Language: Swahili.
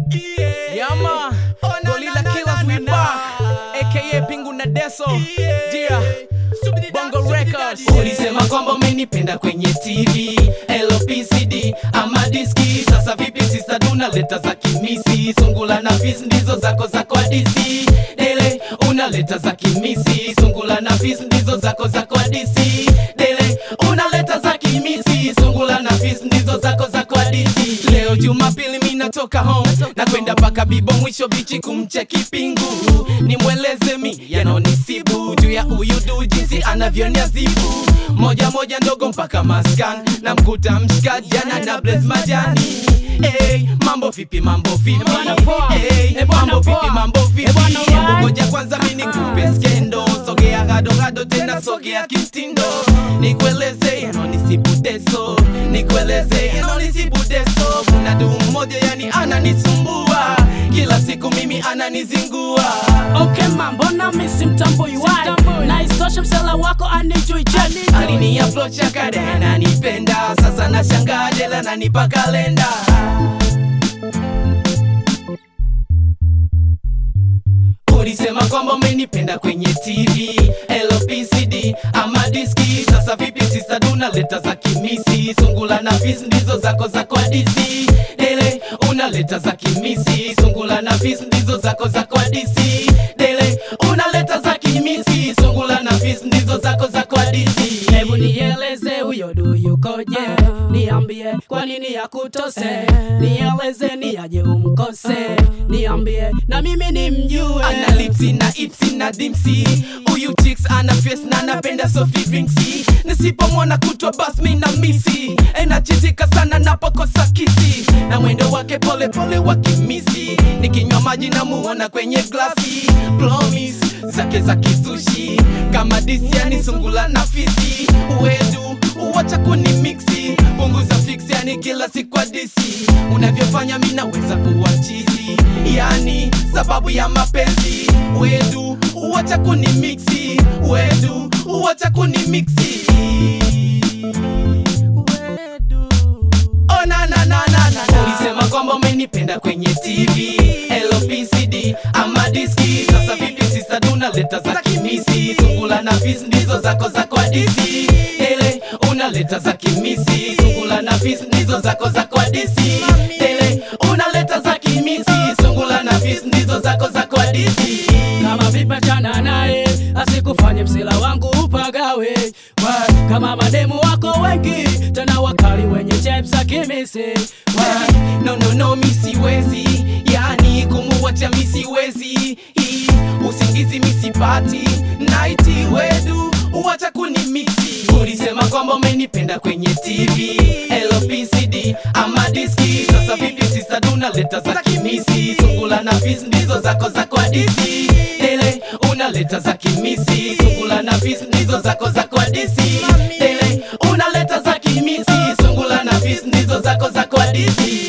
Yama, Gorilla Killers we back, aka Pingu na Deso, yeah, Bongo Records. Ulisema kwamba umenipenda kwenye TV LPCD ama diski. Sasa vipi sista, tunaleta za kimisi, sungula na fis ndizo zako za kwa DC. Dele unaleta za kimisi, sungula na fis ndizo zako za kwa DC. Dele unaleta za kimisi, sungula na fis ndizo zako za kwa DC. Leo Jumapili mi natoka home na kwenda mpaka Bibo mwisho bichi kumcheki Pingu, nimweleze mi yanonisibu juu ya huyu du jinsi anavyoniazibu moja moja ndogo mpaka maskan na mkuta mshikaji jana na bles majani Hey, mambo vipi mambo vipi bwana poa. hey, Eh, bwana mambo poa. vipi mambo vipi Eh, bwana Hebu alright. ngoja kwanza mimi nikupe skendo sogea gado gado tena sogea kimtindo nikueleze yanonisibu deso nikueleze yanonisibu deso kuna du mmoja yani ananisumbua kila siku mimi ananizingua Okay ma, mbona mi simtambui why? Na isitoshe msela wako anijui je alini approach akade ananipenda sasa nashangaa jela nanipa kalenda ulisema kwamba umenipenda kwenye tv lpcd ama diski sasa vipi sista dunaleta za kimisi sungula na fis ndizo zako za kwa dc dele unaleta za kimisi sungula na fis ndizo zako za kwa dc dele unaleta za kimisi sungula na fis ndizo zako za kwa dc Hebu nieleze huyo du yukoje, niambie kwa nini yakutose, nieleze ni aje umkose, niambie na mimi nimjue. ana lipsi na ipsi na dimsi huyu chicks ana face na anapenda soft drinksi nisipomwona kutwa bas mi na misi enachitika sana napokosa kisi na mwendo wake pole pole wa kimisi nikinywa maji na muona kwenye glasi promise zake za kizushi kama disiani sungula na fisi uwedu uwacha kuni mixi punguza fix yani kila siku adisi unavyofanya mi naweza kuwa chizi yani sababu ya mapenzi wedu uwacha kuni mixi wedu uwacha kuni mixi Wedu. Oh, na, na, na, na, na, na. ulisema kwamba umenipenda kwenye tv lpcd ama diski sasa vipi sista dunaleta za kimisi sungula na fis ndizo zako za kwa dc ele unaleta za kimisi sungula na fis ndizo zako za kwa dc ele unaleta za kimisi sungula na fis ndizo zako za kwa dc kama vipachana naye asikufanye msela wangu upagawe Wa- kama mademu wako wengi tena wakali wenye chepsa kimisi Wa- no no no mi siwezi yani kumuwacha mi siwezi Hii, usingizi mi sipati naiti wedu uwacha kuni mixi ulisema kwamba umenipenda kwenye tv lpcd ama diski sasa vipi sista dunaleta za kimisi sungula na fis ndizo zako za kwa dc dele unaleta za kimisi sungula na fis ndizo zako za kwa dc dele unaleta za kimisi sungula na fis ndizo zako za kwa dc